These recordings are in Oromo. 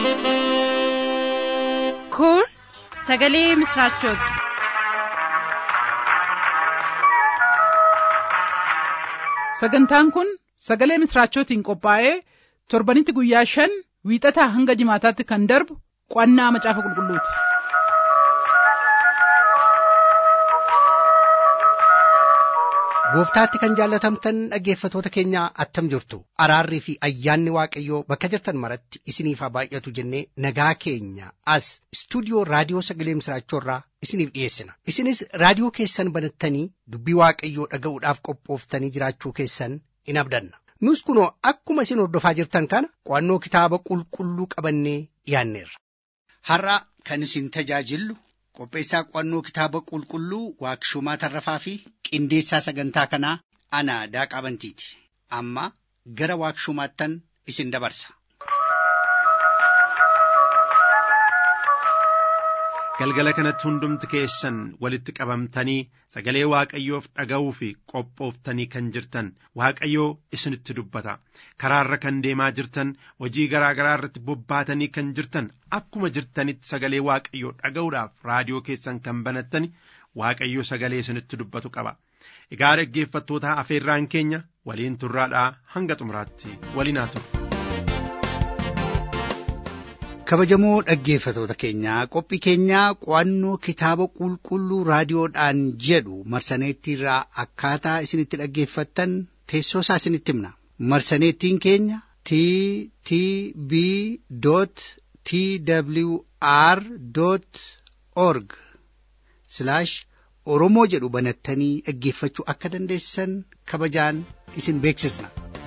Kun sagalee misraachooti. Sagantaan kun sagalee misraachootiin qophaa'ee torbanitti guyyaa shan wiixataa hanga jimaataatti kan darbu qo'annaa macaafa qulqulluuti. Gooftaatti kan jaallatamtan dhaggeeffatoota keenyaa attam jirtu araarrii fi ayyaanni waaqayyoo bakka jirtan maratti isiniif haa baay'atu jennee nagaa keenya as istuudiyoo raadiyoo sagalee misraachoorraa isiniif dhiyeessina isinis raadiyoo keessan banattanii dubbii waaqayyoo dhaga'uudhaaf qophooftanii jiraachuu keessan in abdanna nus kunoo akkuma isin hordofaa jirtan kana qo'annoo kitaaba qulqulluu qabannee dhiyaanneerra. Har'a kan isin tajaajillu qopheessaa qo'annoo kitaaba qulqulluu waaqshumaa tarrafaa fi qindeessaa sagantaa kanaa ana daaqaa bantiiti amma gara waaqshumaattan isin dabarsa. galgala kanatti hundumti keessan walitti qabamtanii sagalee waaqayyoof dhaga'uu fi qophooftanii kan jirtan waaqayyoo isinitti dubbata karaarra kan deemaa jirtan hojii garaa garaa irratti bobbaatanii kan jirtan akkuma jirtanitti sagalee waaqayyoo dhaga'uudhaaf raadiyoo keessan kan banattani waaqayyoo sagalee isinitti dubbatu qaba egaa dhaggeeffattoota afeerraan keenya waliin turraadhaa hanga xumuraatti waliin haa turre. kabajamoo dhaggeeffatoota keenyaa qophii keenyaa qo'annoo kitaaba qulqulluu raadiyoodhaan jedhu marsaneettiirraa akkaataa isinitti dhaggeeffattan teessoo isaa isinitti himna marsaneettiin keenya t t b t w r org oromoo jedhu banattanii dhaggeeffachuu akka dandeessan kabajaan isin beeksisna.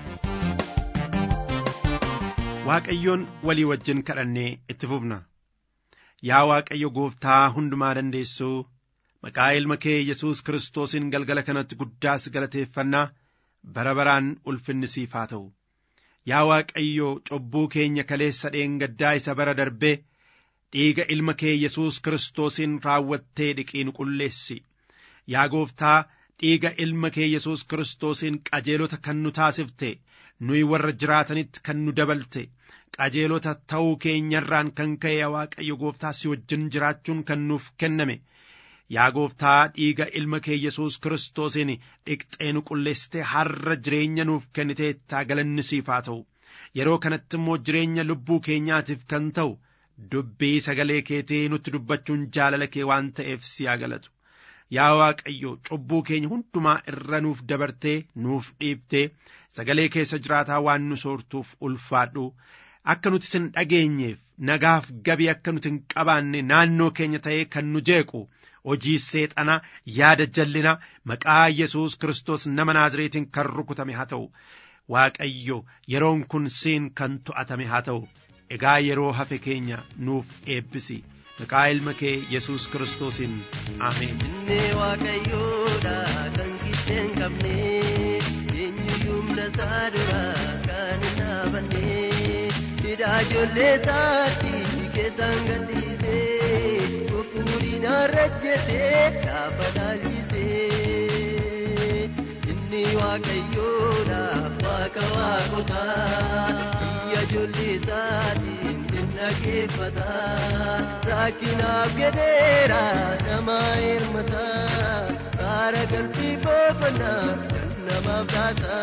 waaqayyoon walii wajjin kadhannee itti fufna yaa waaqayyo gooftaa hundumaa dandeessuu maqaa ilma kee yesus kiristoosiin galgala kanatti guddaas galateeffannaa bara baraan ulfinni siif haa ta'u yaa waaqayyo cubbuu keenya kaleessa dheengaddaa isa bara darbee dhiiga ilma kee yesus kiristoosiin raawwattee dhiqii nu qulleessi yaa gooftaa dhiiga ilma kee yesus kiristoosiin qajeelota kan nu taasifte nuyi warra jiraatanitti kan nu dabalte qajeelota ta'uu keenyarraan kan ka'e waaqayyo gooftaa si wajjin jiraachuun kan nuuf kenname yaa gooftaa dhiiga ilma kee yesus kiristoosiin dhiqxee nu qulleessite har'a jireenya nuuf kenniteettaa galanni siif haa ta'u yeroo kanatti immoo jireenya lubbuu keenyaatiif kan ta'u dubbii sagalee keetii nutti dubbachuun jaalala kee waan ta'eef si haa galatu yaa waaqayyo cubbuu keenya hundumaa irra nuuf dabartee nuuf dhiiftee sagalee keessa jiraataa waan nu soortuuf ulfaadhu akka nuti sin dhageenyeef nagaaf gabii akka nuti hin qabaanne naannoo keenya ta'ee kan nu jeequ hojii seexana yaada jallina maqaa yesus kiristoos nama naazreetiin kan rukutame haa ta'u waaqayyo yeroon kun siin kan to'atame haa ta'u egaa yeroo hafe keenya nuuf eebbisi maqaa ilma kee yesus kiristoosiin ameen. Inni waaqayyoodha kan giddeen qabne eenyu humna isaa dura kan hin dhaabanne hidhaa ijoollee isaatti keessaan gadhiise fufuudhiin arrajjete gaafa dhaalchise inni waaqayyoodha waaqa waaqotaa biyya ijoollee isaatiin dhaggeeffata rakkinaaf jedheera nama hirmata kaara galfii boqonnaa kan namaaf taata.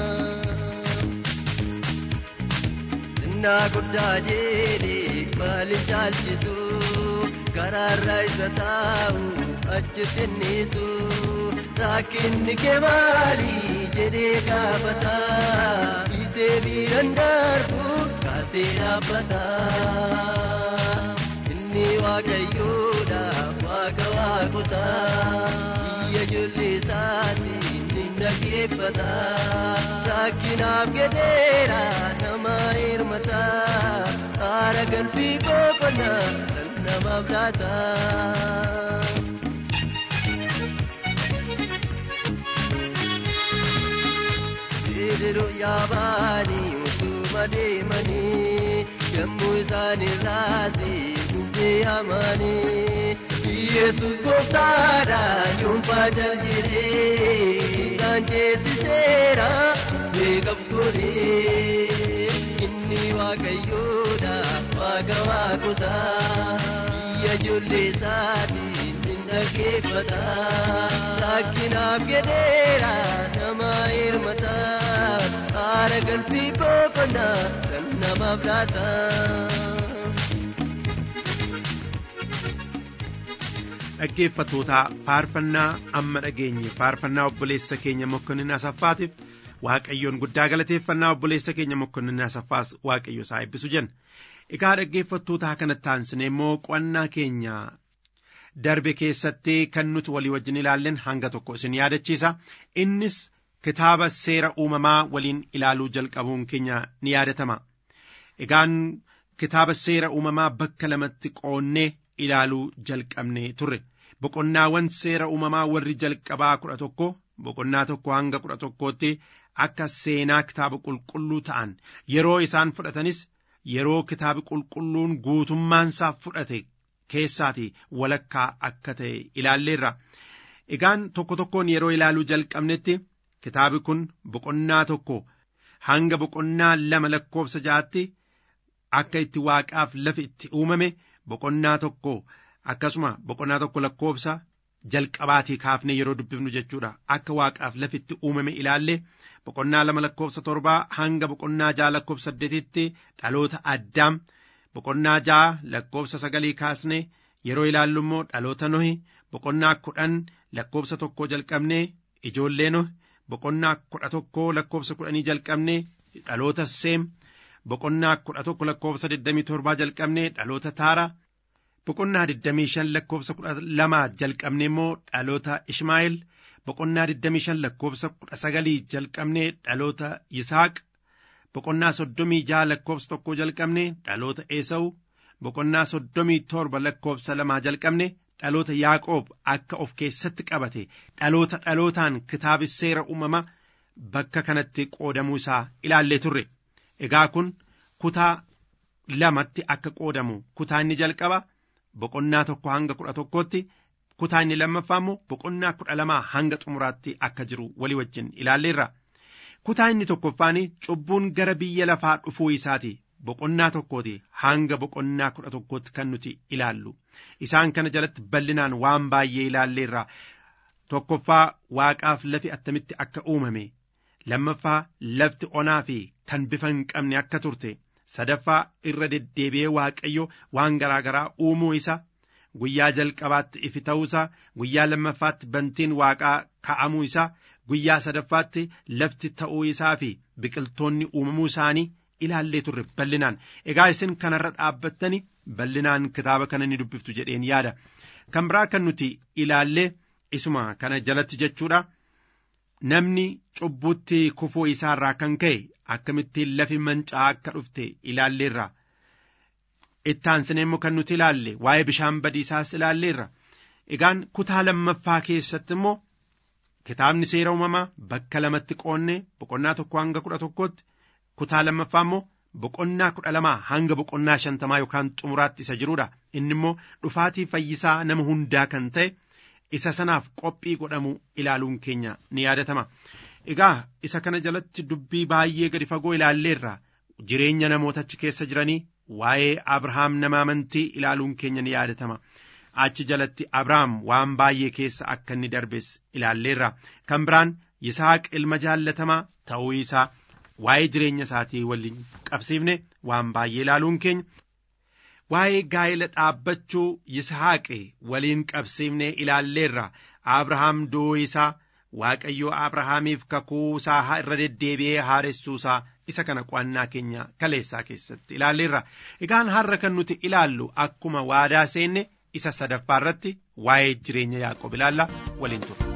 Innaa guddaa jedhee maaliif caalchisu karaarra isa taa'u achitti innisu rakkinni kee maali jedhee gaafata isee miidhan darbu kaasee dhaabbata. Inni waaqayyoodha waaqa waaqota biyya ijoollee isaatiin ni dhaggeeffata rakkinaaf jedheera nama hirmata haara galfii boqonnaa san namaaf laata. Sidiruu yaabaanii utuma deemanii yommuu isaan irraasee bubbee hamaanii Yesus gooftaadha yuunfaa jaljedhee isaan ceesiseera darbee qabduuni inni waaqayyoodha waaqa waaqotaa biyya ijoollee isaatiin hin dhaggeeffata rakkinaaf jedheera nama hirmata haara galfii boqonnaa kan namaaf laata. dhaggeeffattoota faarfannaa amma dhageenye faarfannaa obboleessa keenya mokkonnin asaffaatiif waaqayyoon guddaa galateeffannaa obboleessa keenya mokkonnin asaffaas waaqayyo isaa eebbisu jenna egaa dhaggeeffattootaa kanatti aansine immoo qo'annaa keenya darbe keessatti kan nuti walii wajjin ilaallen hanga tokko isin yaadachiisa innis kitaaba seera uumamaa waliin ilaaluu jalqabuun keenya ni yaadatama egaan kitaaba seera uumamaa bakka lamatti qoonnee ilaaluu jalqabne turre boqonnaawwan seera uumamaa warri jalqabaa kudha tokko boqonnaa tokko hanga kudha tokkootti akka seenaa kitaaba qulqulluu ta'an yeroo isaan fudhatanis yeroo kitaabi qulqulluun guutummaansaa fudhate keessaati walakkaa akka ta'e ilaalleerra egaan tokko tokkoon yeroo ilaaluu jalqabnetti kitaabi kun boqonnaa tokko hanga boqonnaa lama lakkoofsa ja'atti akka itti waaqaaf lafi itti uumame boqonnaa tokko akkasuma boqonnaa tokko lakkoofsa jalqabaatii kaafne yeroo dubbifnu jechuudha akka waaqaaf lafitti uumame ilaalle boqonnaa lama lakkoofsa torbaa hanga boqonnaa ja'a lakkoofsa saddeetitti dhaloota addaam boqonnaa ja'a lakkoofsa sagalii kaasne yeroo ilaallu immoo dhaloota nohi boqonnaa kudhan lakkoofsa tokko jalqabne ijoollee nohi boqonnaa kudha tokko lakkoofsa kudhanii jalqabne dhaloota seem boqonnaa kudha tokko lakkoofsa digdamii torbaa jalqabne dhaloota taara boqonnaa digdamii shan lakkoofsa kudha lamaa jalqabne immoo dhaloota ishmaa'eel boqonnaa digdamii shan lakkoofsa kudha sagalii jalqabne dhaloota yisaaq boqonnaa soddomii jaha lakkoofsa tokko jalqabne dhaloota eesawu boqonnaa soddomii torba lakkoofsa lamaa jalqabne dhaloota yaaqoob akka of keessatti qabate dhaloota dhalootaan kitaabi seera uumama bakka kanatti qoodamuu isaa ilaallee turre egaa kun kutaa lamatti akka qoodamu kutaa inni jalqaba boqonnaa tokko hanga kudha tokkootti kutaa inni lammaffaa immoo boqonnaa kudha lamaa hanga xumuraatti akka jiru walii wajjin ilaalleerra kutaa inni tokkoffaan cubbuun gara biyya lafaa dhufuu isaati boqonnaa tokkooti hanga boqonnaa kudha tokkootti kan nuti ilaallu isaan kana jalatti bal'inaan waan baay'ee ilaalleerra tokkoffaa waaqaaf lafi attamitti akka uumame lammaffaa lafti onaa fi kan bifa hin qabne akka turte sadaffaa irra deddeebi'ee waaqayyo waan garaa garaa uumuu isa guyyaa jalqabaatti ifi ta'uusaa guyyaa lammaffaatti bantiin waaqaa ka'amuu isaa guyyaa sadaffaatti lafti ta'uu isaa fi biqiltoonni uumamuu isaanii ilaallee turre bal'inaan egaa isin kanarra dhaabbattani bal'inaan kitaaba kana ni dubbiftu jedheen yaada kan biraa kan nuti ilaallee isuma kana jalatti jechuudha namni cubbuutti kufuu isaarraa kan ka'e akkamittiin lafi mancaa akka dhufte ilaalleerra ittaansine immoo kan nuti ilaalle waa'ee bishaan badiisaas ilaalleerra egaan kutaa lammaffaa keessatti immoo kitaabni seera uumamaa bakka lamatti qoonne boqonnaa tokko hanga kudha tokkotti kutaa lammaffaa immoo boqonnaa kudha lamaa hanga boqonnaa shantamaa yookaan xumuraatti isa jirudha inni immoo dhufaatii fayyisaa nama hundaa kan ta'e isa sanaaf qophii godhamu ilaaluun keenya ni yaadatama egaa isa kana jalatti dubbii baay'ee gadi fagoo ilaalleerra jireenya namoota achi keessa jiranii waa'ee abrahaam nama amantii ilaaluun keenya ni yaadatama achi jalatti abrahaam waan baay'ee keessa akka inni darbes ilaalleerra kan biraan yisaaq ilma jaallatamaa ta'uu isaa waa'ee jireenya isaatii waliin qabsiifne waan baay'ee ilaaluun keenya waa'ee gaa'ela dhaabbachuu yisaaqe waliin qabsiifne ilaalleerra abrahaam du'uu isaa waaqayyo abrahaamiif kakuu isaa irra deddeebi'ee haaressuu isaa isa kana qo'annaa keenya kaleessaa keessatti ilaalleerra egaan har'a kan nuti ilaallu akkuma waadaa seenne isa sadaffaa irratti waa'ee jireenya yaaqoob ilaalla waliin ture.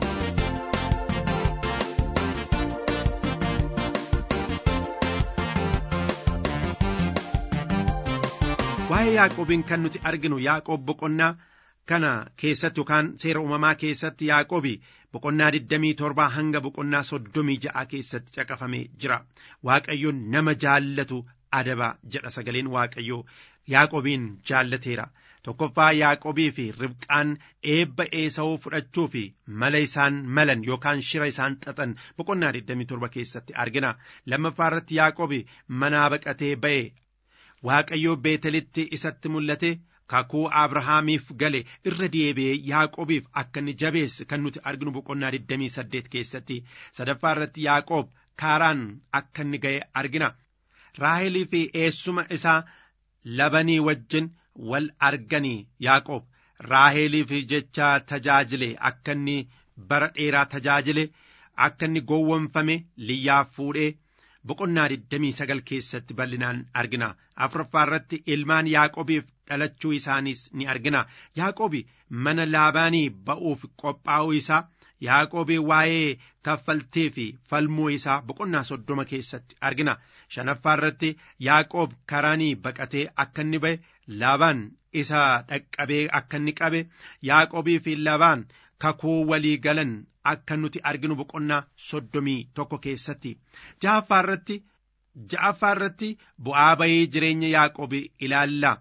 waa'ee yaaqoobiin kan nuti arginu yaaqoob boqonnaa kana keessatti yookaan seera uumamaa keessatti yaaqoobi boqonnaa 27 hanga boqonnaa 36 keessatti caqafamee jira waaqayyoon nama jaallatu adaba jedha sagaleen waaqayyoo yaaqobiin jaallateera tokkoffaa yaaqobii fi ribqaan eebba eesa'uu fudhachuu fi mala isaan malan yookaan shira isaan xaxan boqonnaa 27 keessatti argina lammaffaa irratti yaaqobi manaa baqatee ba'e waaqayyoo beetelitti isatti mul'ate kakuu abrahaamiif gale irra deebi'ee yaaqobiif akka inni jabeesse kan nuti arginu boqonnaa 28 keessatti sadaffaa irratti yaaqoob kaaraan akka inni ga'e argina raahelii fi eessuma isaa labanii wajjin wal arganii yaaqoob raaheliif jecha tajaajile akka inni bara dheeraa tajaajile akka inni gowwomfame liyyaaf fuudhee boqonnaa 29 keessatti bal'inaan argina afuraffaa irratti ilmaan yaaqobiif dhalachuu isaaniis ni argina yaaqobi mana laabaanii ba'uuf qophaa'uu isaa yaaqobi waa'ee kaffaltii fi falmuu isaa boqonnaa soddoma keessatti argina shanaffaa irratti yaaqoob karaanii baqatee akka inni ba'e laabaan isa dhaqqabee akka inni qabe yaaqobii fi laabaan kakuu walii galan akka nuti arginu boqonnaa soddomii tokko keessatti ja'affaa irratti ja'affaa irratti bu'aa bayii jireenya yaaqobii ilaalla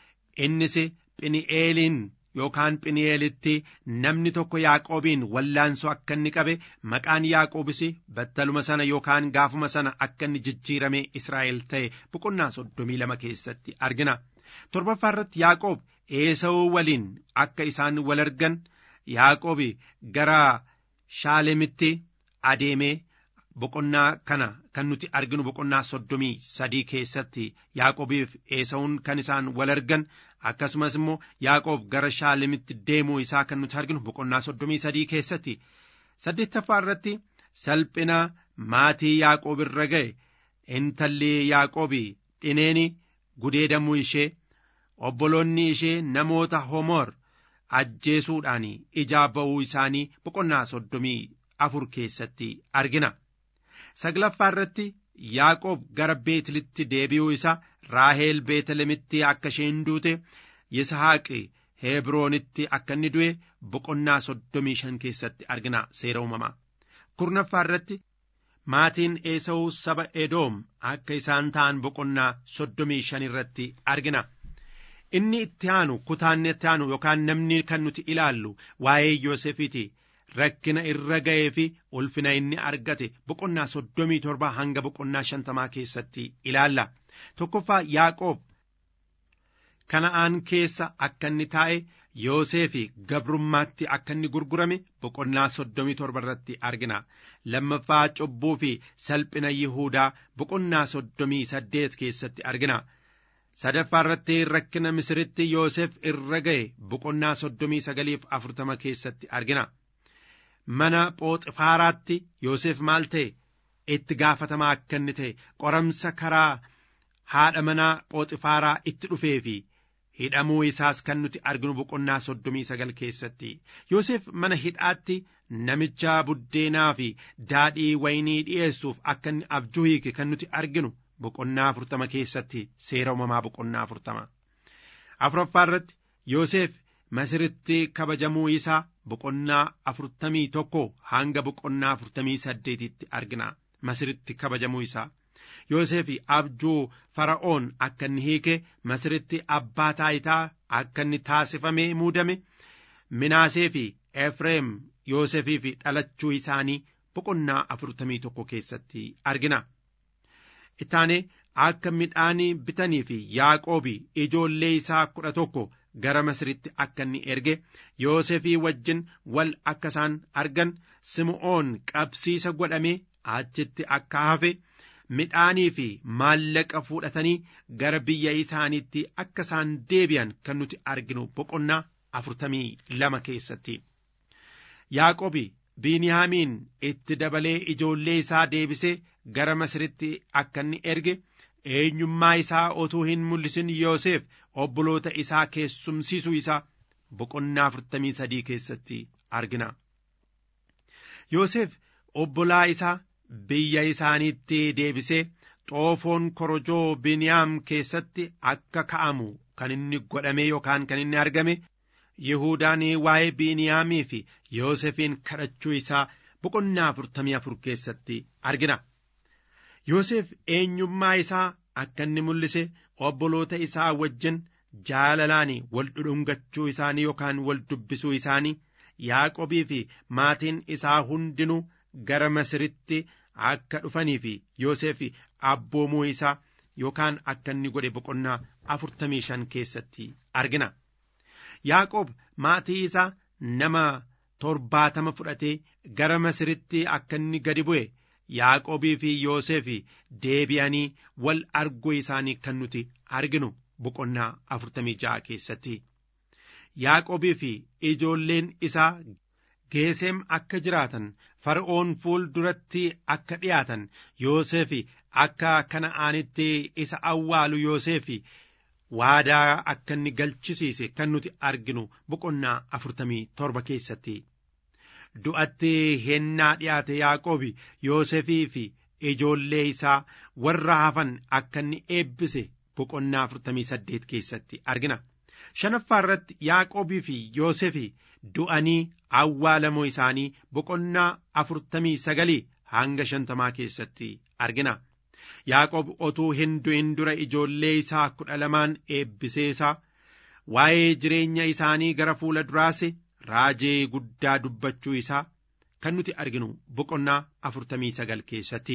innis phini'eeliin yookaan phini'eelitti namni tokko yaaqoobiin wallaansoo akka inni qabe maqaan yaaqoobis battaluma sana yookaan gaafuma sana akka inni jijjiirame israa'el ta'e boqonnaa soddomii lama keessatti argina torbaffaa irratti yaaqoob eesa'uu waliin akka isaan wal argan yaaqoobi gara shaalemitti adeemee boqonnaa kana kan nuti arginu boqonnaa soddomii sadii keessatti yaaqoobiif eesa'uun kan isaan wal argan akkasumas immoo yaaqoob gara shaalemitti deemuu isaa kan nuti arginu boqonnaa soddomii sadii keessatti saddeettaffaa irratti salphina maatii yaaqoob irra ga'e intalli yaaqoobi dhineeni gudeedamuu ishee obboloonni ishee namoota homoor ajjeesuudhaan ijaa ba'uu isaanii boqonnaa soddomii afur keessatti argina saglaffaa irratti yaaqoob gara beetlitti deebi'uu isaa raaheel beetlemitti akka isheen duute yisahaaqi heebroonitti akka inni du'e boqonnaa soddomii shan keessatti argina seera uumamaa kurnaffaa irratti maatiin eesa'uu saba edoom akka isaan ta'an boqonnaa soddomii shan irratti argina inni itti aanu kutaanni itti aanu yookaan namni kan nuti ilaallu waa'ee yoosefiiti rakkina irra ga'ee fi ulfina inni argate boqonnaa soddomii torba hanga boqonnaa shantamaa keessatti ilaalla tokkoffaa yaaqoob kana'aan keessa akka inni taa'e yoosefi gabrummaatti akka inni gurgurame boqonnaa soddomii torba irratti argina lammaffaa cubbuu fi salphina yihuudaa boqonnaa soddomii saddeet keessatti argina sadaffaa irratti rakkina misiritti yoosef irra ga'e boqonnaa soddomii sagaliif afurtama keessatti argina mana phooxifaaraatti yoosef maal ta'e itti gaafatamaa akka inni ta'e qoramsa karaa haadha manaa phooxifaaraa itti dhufee fi hidhamuu isaas kan nuti arginu boqonnaa soddomii sagal keessatti yoosef mana hidhaatti namicha buddeenaa fi daadhii waynii dhi'eessuuf akka inni abjuu hiike kan nuti arginu boqonnaa afurtama keessatti seera uumamaa boqonnaa afurtama afuraffaa irratti yoosef masiritti kabajamuu isaa boqonnaa afurtamii tokko hanga boqonnaa afurtamii saddeetitti argina masiritti kabajamuu isaa Yoosef abjuu fara'oon akka inni hiike masiritti abbaa taayitaa akka inni taasifamee muudame minaasee fi efreem Yoosefiif dhalachuu isaanii boqonnaa afurtamii tokko keessatti argina. Ittaane akka midhaan bitanii fi yaaqoobi ijoollee isaa kudha tokko gara masiritti akka inni erge Yoosefii wajjin wal akka isaan argan Sim'oon qabsiisa godhamee achitti akka hafe. midhaanii fi maallaqa fudhatanii gara biyya isaaniitti akka isaan deebi'an kan nuti arginu boqonnaa afurtamii lama keessatti. Yaaqobi Biiniyaamiin itti dabalee ijoollee isaa deebisee gara Masiritti akka inni erge eenyummaa isaa otuu hin mul'isin Yoosef obboloota isaa keessumsiisuu isaa boqonnaa afurtamii sadii keessatti argina. Yoosef obbolaa isaa biyya isaaniitti deebisee xoofoon korojoo biniyaam keessatti akka ka'amu kan inni godhame yookaan kan inni argame Yihuudaan waa'ee Biniyaamii fi Yoosefiin kadhachuu isaa boqonnaa afurtamii afur keessatti argina. Yoosef eenyummaa isaa akka inni mul'ise obboloota isaa wajjin jaalalaan wal dhudhungachuu isaanii yookaan wal dubbisuu isaanii yaaqobii fi maatiin isaa hundinuu gara masiritti akka dhufanii fi yoosef abboomuu isaa yookaan akka inni godhe boqonnaa afurtamii shan keessatti argina yaaqoob maatii isaa nama torbaatama fudhatee gara masiritti akka inni gadi bu'e yaaqoobii fi yoosef deebi'anii wal arguu isaanii kan nuti arginu boqonnaa afurtamii ja'a keessatti yaaqoobii fi ijoolleen isaa geeseem akka jiraatan fara'oon fuul duratti akka dhiyaatan yoosef akka kana'aanitti isa awwaalu yoosef waadaa akka inni galchisiise kan nuti arginu boqonnaa afurtamii torba keessatti du'atti hennaa dhiyaate yaaqoobi yoosefii fi ijoollee isaa warra hafan akka inni eebbise boqonnaa afurtamii saddeet keessatti argina shanaffaa irratti yaaqoobii fi yoosefii du'anii awwaalamuu isaanii boqonnaa afurtamii sagalii hanga shantamaa keessatti argina yaaqoob otuu hin du'in dura ijoollee isaa kudha lamaan eebbisee isaa waa'ee jireenya isaanii gara fuula duraase raajee guddaa dubbachuu isaa kan nuti arginu boqonnaa afurtamii sagal keessatti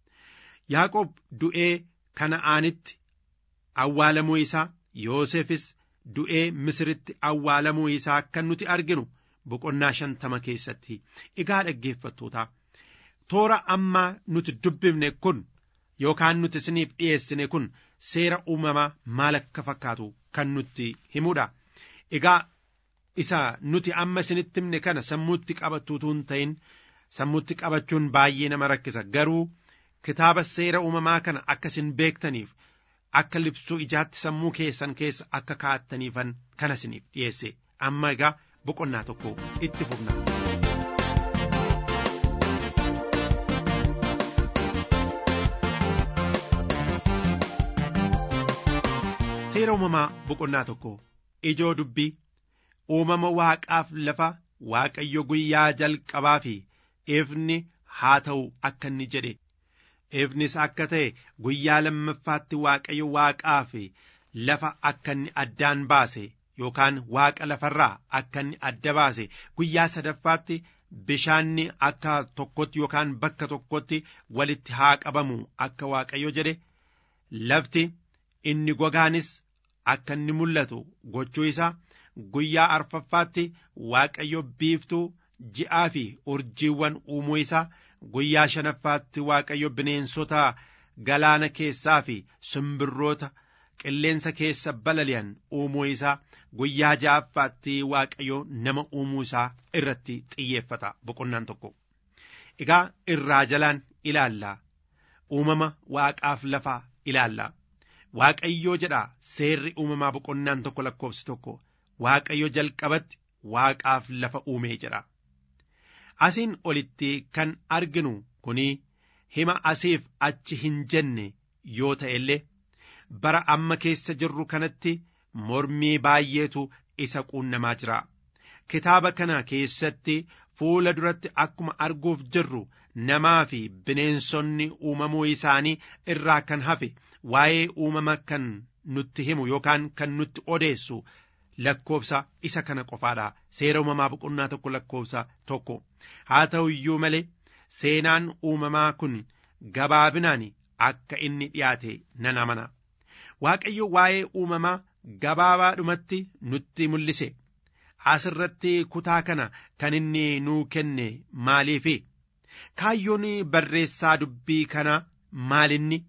yaaqoob du'ee kana'aanitti awwaalamuu isaa yoosefis du'ee misiritti awwaalamuu isaa kan nuti arginu boqonnaa shantama keessatti egaa dhaggeeffattoota toora ammaa nuti dubbifne kun yookaan nuti isiniif dhiyeessine kun seera uumamaa maal akka fakkaatu kan nutti himudha egaa isa nuti amma isinitti himne kana sammuutti qabattuutu hin ta'in sammuutti qabachuun baay'ee nama rakkisa garuu kitaaba seera uumamaa kana akka isin beektaniif akka libsuu ijaatti sammuu keessan keessa akka kaa'attaniifan kana isiniif dhiyeesse amma egaa boqonnaa tokko itti fufna. seera uumamaa boqonnaa tokko ijoo dubbii uumama waaqaaf lafa waaqayyo guyyaa jalqabaa fi ifni haa ta'u akka inni jedhe ifnis akka ta'e guyyaa lammaffaatti waaqayyo waaqaa fi lafa akka inni addaan baase yookaan waaqa lafarraa akka inni adda baase guyyaa sadaffaatti bishaanni akka tokkotti yookaan bakka tokkotti walitti haa qabamu akka waaqayyo jedhe lafti inni gogaanis akka inni mul'atu gochuu isaa guyyaa arfaffaatti waaqayyo biiftuu ji'aa fi urjiiwwan uumuu isaa guyyaa shanaffaatti waaqayyo bineensota galaana keessaa fi simbirroota qilleensa keessa balali'an uumuu isaa guyyaa ja'affaatti waaqayyo nama uumuu isaa irratti xiyyeeffata boqonnaan tokko egaa irraa jalaan ilaallaa uumama waaqaaf lafaa ilaallaa waaqayyoo jedha seerri uumamaa boqonnaan tokko lakkoofsi tokko waaqayyo jalqabatti waaqaaf lafa uumee jedha asiin olitti kan arginu kuni hima asiif achi hin jenne yoo ta'e illee bara amma keessa jirru kanatti mormii baay'eetu isa quunnamaa jira kitaaba kana keessatti fuula duratti akkuma arguuf jirru namaa fi bineensonni uumamuu isaanii irraa kan hafe waa'ee uumama kan nutti himu yookaan kan nutti odeessu lakkoofsa isa kana qofaadha seera uumamaa boqonnaa tokko lakkoofsa tokko haa ta'u iyyuu malee seenaan uumamaa kun gabaabinaan akka inni dhiyaate nan amana waaqayyo waa'ee uumamaa gabaabaadhumatti nutti mul'ise asirratti kutaa kana kan inni nuu kenne maaliifi kaayyoon barreessaa dubbii kana maalinni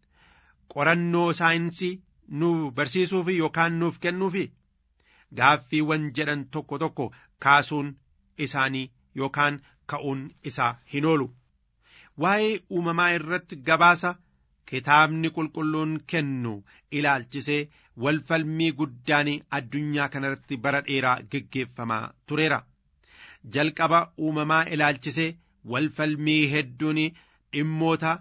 qorannoo saayinsii nu barsiisuufi yookaan nuuf kennuufi gaaffiiwwan jedhan tokko tokko kaasuun isaanii yookaan ka'uun isaa hin oolu waa'ee uumamaa irratti gabaasa kitaabni qulqulluun kennu ilaalchisee walfalmii guddaan addunyaa kanarratti bara dheeraa geggeeffamaa tureera jalqaba uumamaa ilaalchisee walfalmii hedduun dhimmoota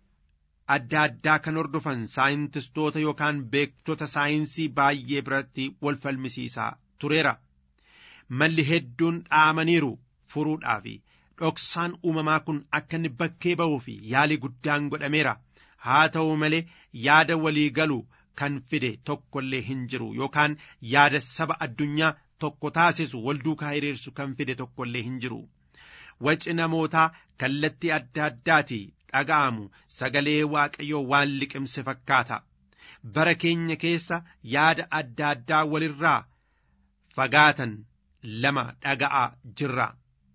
adda addaa kan hordofan saayintistoota yookaan beektota saayinsii baay'ee biratti wal falmisiisaa tureera malli hedduun dhaamaniiru furuudhaaf dhoksaan uumamaa kun akka inni bakkee ba'uu fi yaalii guddaan godhameera haa ta'u malee yaada walii galu kan fide tokkollee hin jiru yookaan yaada saba addunyaa tokko taasisu wal duukaa hiriirsu kan fide tokkollee hin jiru. Waci namootaa kallattii adda addaati dhaga'amu sagalee waaqayyoo waan liqimse fakkaata. Bara keenya keessa yaada adda addaa walirraa fagaatan lama dhaga'aa jirra.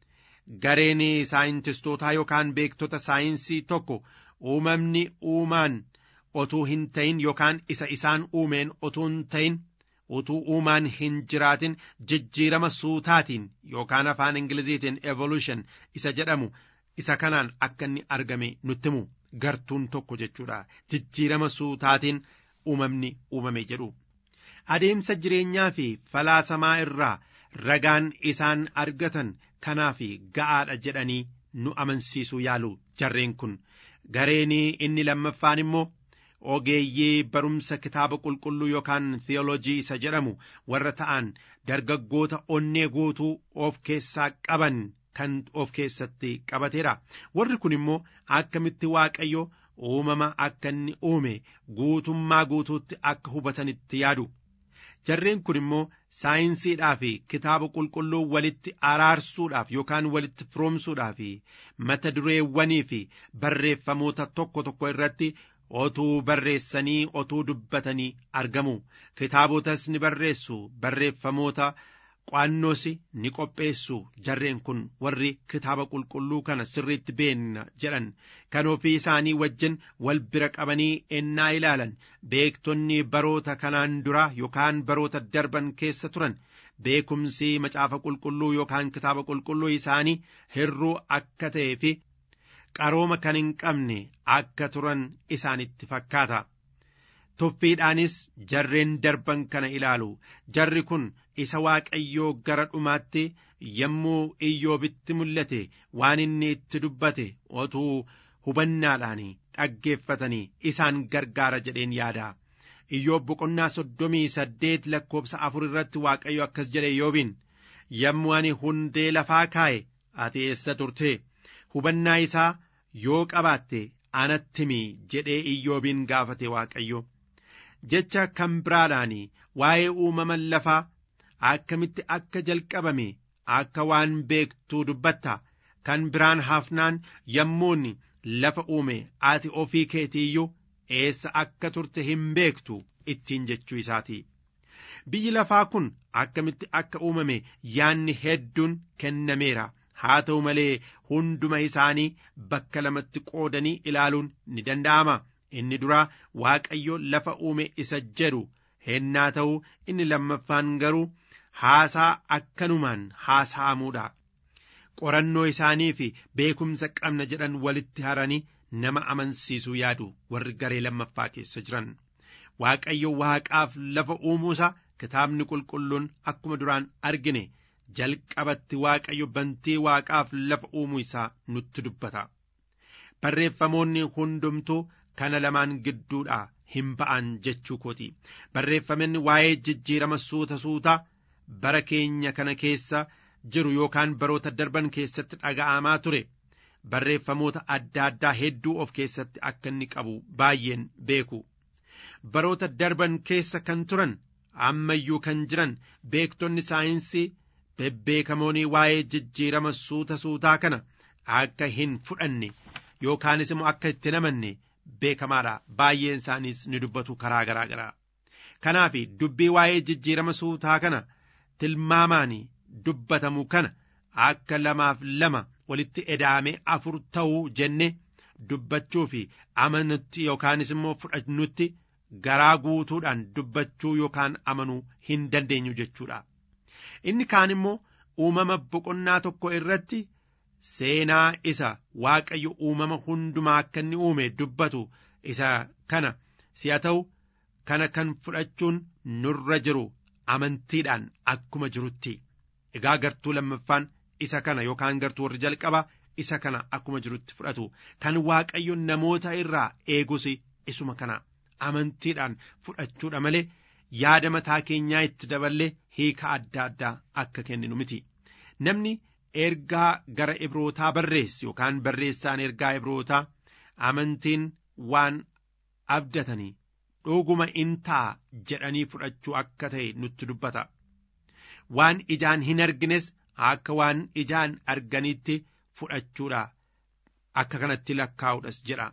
Gareen saayintistootaa yookaan beektota saayinsii tokko uumamni uumaan otuu hin ta'in yookaan isa isaan uumeen otuu hin ta'in utuu uumaan hin jiraatin jijjiirama suutaatiin yookaan afaan ingiliziitiin evolution isa jedhamu isa kanaan akka inni argame nutti himu gartuun tokko jechuudha jijjiirama suutaatiin uumamni uumame jedhu adeemsa jireenyaa fi falaasamaa irraa ragaan isaan argatan kanaaf ga'aadha jedhanii nu amansiisuu yaalu jarreen kun gareenii inni lammaffaan immoo ogeeyyii barumsa kitaaba qulqulluu yookaan theolojii isa jedhamu warra ta'an dargaggoota onnee guutuu of keessaa qaban kan of keessatti qabateera warri kun immoo akkamitti waaqayyo uumama akka inni uume guutummaa guutuutti akka hubatanitti yaadu jarreen kun immoo saayinsiidhaa fi kitaaba qulqulluu walitti araarsuudhaaf yookaan walitti firoomsuudhaaf mata dureewwanii fi barreeffamoota tokko tokko irratti otuu barreessanii otuu dubbatanii argamu kitaabotas ni barreessu barreeffamoota qo'annoos ni qopheessu jarreen kun warri kitaaba qulqulluu kana sirriitti beenna jedhan kan ofii isaanii wajjin wal bira qabanii ennaa ilaalan beektonni baroota kanaan dura yookaan baroota darban keessa turan beekumsi macaafa qulqulluu yookaan kitaaba qulqulluu isaanii hirruu akka ta'ee fi qarooma kan hin qabne akka turan isaanitti fakkaata. Tuffiidhaanis jarreen darban kana ilaalu jarri kun isa waaqayyoo gara dhumaatti yommuu iyyoobitti mul'ate waan inni itti dubbate otuu hubannaadhaan dhaggeeffatanii isaan gargaara jedheen yaada. Iyyoob boqonnaa soddomii saddeet lakkoobsa afur irratti waaqayyo akkas jedhe iyyoobiin yommuu ani hundee lafaa kaa'e ati eessa turte hubannaa isaa yoo qabaatte anatti himi jedhee iyyoobiin gaafate waaqayyo jecha kan biraadhaan waa'ee uumama lafaa akkamitti akka jalqabame akka waan beektuu dubbatta kan biraan hafnaan yommuun lafa uume ati ofii keetiiyyuu eessa akka turte hin beektu ittiin jechuu isaati. Biyyi lafaa kun akkamitti akka uumame yaanni hedduun kennameera. haa ta'u malee hunduma isaanii bakka lamatti qoodanii ilaaluun ni danda'ama inni duraa waaqayyo lafa uume isa jedhu hennaa ta'u inni lammaffaan garuu haasaa akkanumaan haasa'amuudha qorannoo isaanii fi beekumsa qabna jedhan walitti haranii nama amansiisuu yaadu warri garee lammaffaa keessa jiran waaqayyo waaqaaf lafa uumuusa kitaabni qulqulluun akkuma duraan argine jalqabatti waaqayyo bantii waaqaaf lafa uumuu isaa nutti dubbata barreeffamoonni hundumtuu kana lamaan gidduudha hin ba'an jechuu kooti barreeffamni waa'ee jijjiirama suuta suutaa bara keenya kana keessa jiru yookaan baroota darban keessatti dhaga'amaa ture barreeffamoota adda addaa hedduu of keessatti akka inni qabu baay'een beeku baroota darban keessa kan turan ammayyuu kan jiran beektonni saayinsii bebbeekamoonni waa'ee jijjiirama suuta suutaa kana akka hin fudhanne yookaanis immoo akka itti namanne beekamaadha baay'een isaaniis ni dubbatu karaa garaa garaa kanaaf dubbii waa'ee jijjiirama suutaa kana tilmaamaan dubbatamu kana akka lamaaf lama walitti eda'amee afur ta'uu jenne dubbachuu fi amanutti yookaanis immoo fudhannutti garaa guutuudhaan dubbachuu yookaan amanuu hin dandeenyu jechuudha. inni kaan immoo uumama boqonnaa tokko irratti seenaa isa waaqayyo uumama hundumaa akka inni uume dubbatu isa kana si'a ta'u kana kan fudhachuun nurra jiru amantiidhaan akkuma jirutti egaa gartuu lammaffaan isa kana yookaan gartuu warri jalqaba isa kana akkuma jirutti fudhatu kan waaqayyo namoota irraa eegus isuma kana amantiidhaan fudhachuudha malee yaada mataa keenyaa itti daballee hiika adda addaa akka kenninu miti namni ergaa gara ibrootaa barreessu yookaan barreessaan ergaa ibrootaa amantiin waan abdatanii dhuguma in ta'a jedhanii fudhachuu akka ta'e nutti dubbata. Waan ijaan hin argines akka waan ijaan arganitti fudhachuudha. Akka kanatti lakkaa'uudhas jedha.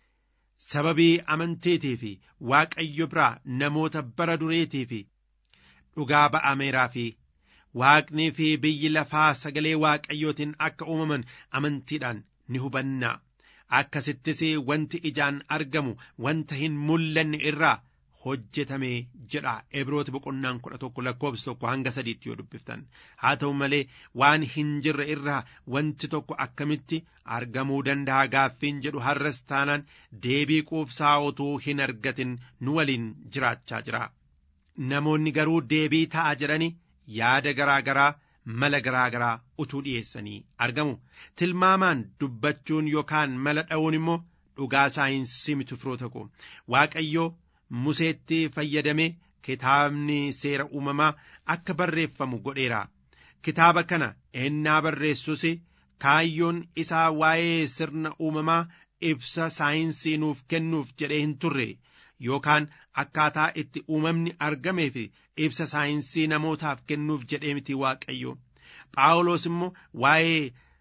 Sababii amanteetii fi Waaqayyo biraa namoota bara dureetii fi dhugaa ba'ameeraa fi Waaqnii fi biyyi lafaa sagalee Waaqayyootiin akka uumaman amantiidhaan ni hubanna. Akkasittis wanti ijaan argamu wanta hin mul'anne irraa hojjetame jedha Ibrooti boqonnaan kudha tokko lakkoofsi tokko hanga sadiitti yoo dubbiftan haa ta'u malee waan hin jirre irraa wanti tokko akkamitti argamuu danda'a gaaffiin jedhu har'as taanaan deebii quubsaa utuu hin argatin nu waliin jiraachaa jira. Namoonni garuu deebii ta'a jedhani yaada garaa garaa mala garaa garaa utuu dhiyeessanii argamu. Tilmaamaan dubbachuun yookaan mala dha'uun immoo dhugaa saayinsii miti firoota koo Waaqayyoo Museetti fayyadame kitaabni seera uumamaa akka barreeffamu godheera. Kitaaba kana ennaa barreessus kaayyoon isaa waa'ee sirna uumamaa ibsa saayinsii nuuf kennuuf jedhee hin turre yookaan akkaataa itti uumamni argamee fi ibsa saayinsii namootaaf kennuuf jedhee miti waaqayyo. Phaawulos immoo waa'ee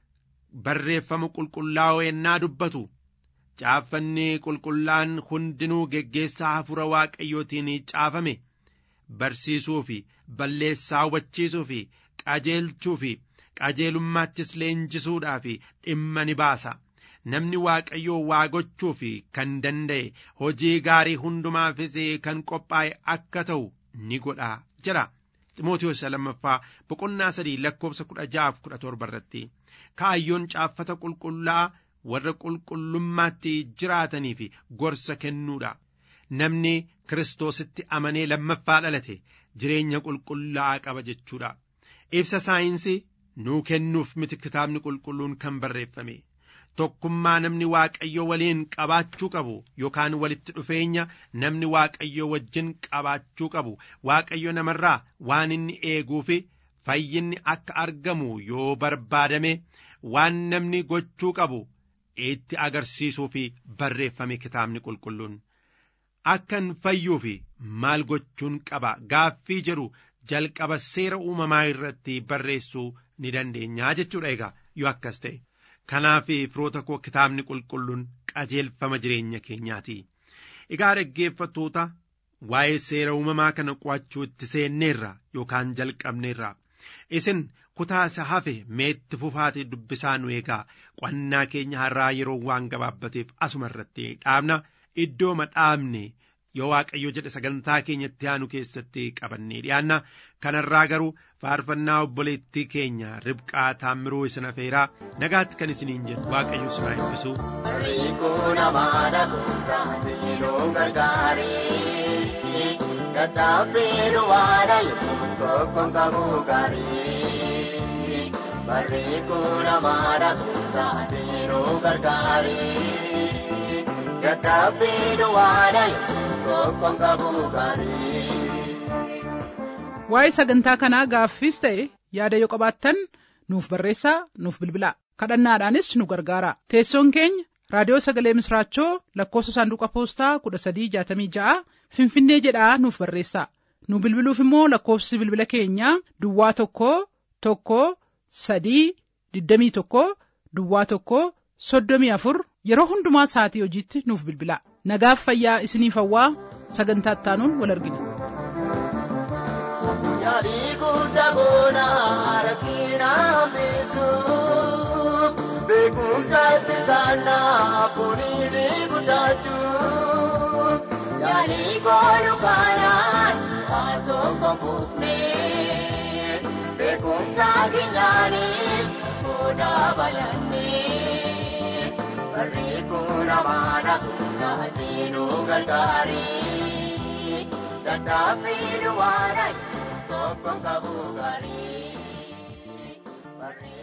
barreeffama qulqullaa'oo ennaa dubbatu caaffanni qulqullaan hundinuu geggeessaa hafuura waaqayyootiin caafame barsiisuu fi balleessaa hubachiisuu fi qajeelchuu fi qajeelummaattis leenjisuudhaa fi dhimma ni baasa. Namni waaqayyoo waa gochuu fi kan danda'e hojii gaarii hundumaafis kan qophaa'e akka ta'u ni godha jira. Ximootiyoos lammaffaa boqonnaa sadii lakkoofsa kudha ja'aaf kudha torba irratti kaayyoon caaffata qulqullaa'aa warra qulqullummaatti jiraatanii fi gorsa kennuudha. Namni Kiristoositti amanee lammaffaa dhalate jireenya qulqullaa'aa qaba jechuudha. Ibsa saayinsii nuu kennuuf miti kitaabni qulqulluun kan barreeffame. Tokkummaa namni Waaqayyo waliin qabaachuu qabu yookaan walitti dhufeenya namni Waaqayyo wajjin qabaachuu qabu Waaqayyo namarraa waan inni eeguu fi fayyinni akka argamu yoo barbaadame waan namni gochuu qabu itti agarsiisuu fi barreeffame kitaabni qulqulluun. Akkan fayyuu fi maal gochuun qaba gaaffii jedhu jalqaba seera uumamaa irratti barreessuu ni dandeenya jechuudha egaa yoo akkas ta'e. Kanaaf firoota koo kitaabni qulqulluun qajeelfama jireenya keenyaati. Egaa dhaggeeffattoota waa'ee seera uumamaa kana qo'achuu itti seenneerra yookaan jalqabneerra. Isin kutaa isa hafe meetti fufaati dubbisaa nu eegaa qo'annaa keenya har'aa yeroo waan gabaabbateef asuma irratti dhaabna iddooma dhaabne yoo waaqayyo jedhe sagantaa keenyatti aanu keessatti qabannee dhiyaanna kanarraa garuu faarfannaa obboleettii keenya ribqaa taammiruu isin afeeraa nagaatti kan isiniin jedhu waaqayyo isin haa eebbisu. Riikuu namaadha kutaa loon gargaaree dadhabbii duwwaadha yesuus tokkoon qabuu gaarii. Barreekuu namaadha kutaa loon gargaaree dadhabbii duwwaadha yesuus tokkoon qabuu gaarii. Waa'ee sagantaa kanaa gaaffiis ta'e yaada yoo qabaattan nuuf barreessaa nuuf bilbilaa kadhannaadhaanis nu gargaara teessoon keenya raadiyoo sagalee misraachoo lakkoofsa saanduqa poostaa kudha sadii jaatamii ja'a finfinnee jedhaa nuuf barreessaa nu bilbiluuf immoo lakkoofsi bilbila keenyaa duwwaa tokko tokko sadii digdamii tokko duwwaa tokko soddomii afur yeroo hundumaa sa'atii hojiitti nuuf bilbilaa nagaaf fayyaa isiniif hawwaa sagantaa ittaanuun wal argina. Yaalii guddaa goonaa rakkina hambisu beekumsa itti kaannaa kuniini guddachuu yaalii goonu kaanaan waa tokko buufnee beekumsa keenyaanis gooda balannee barreeffuu namaadha kutaa nu gargaaree dadhabbii duwwaadha. Tokkoon qabuu gaarii.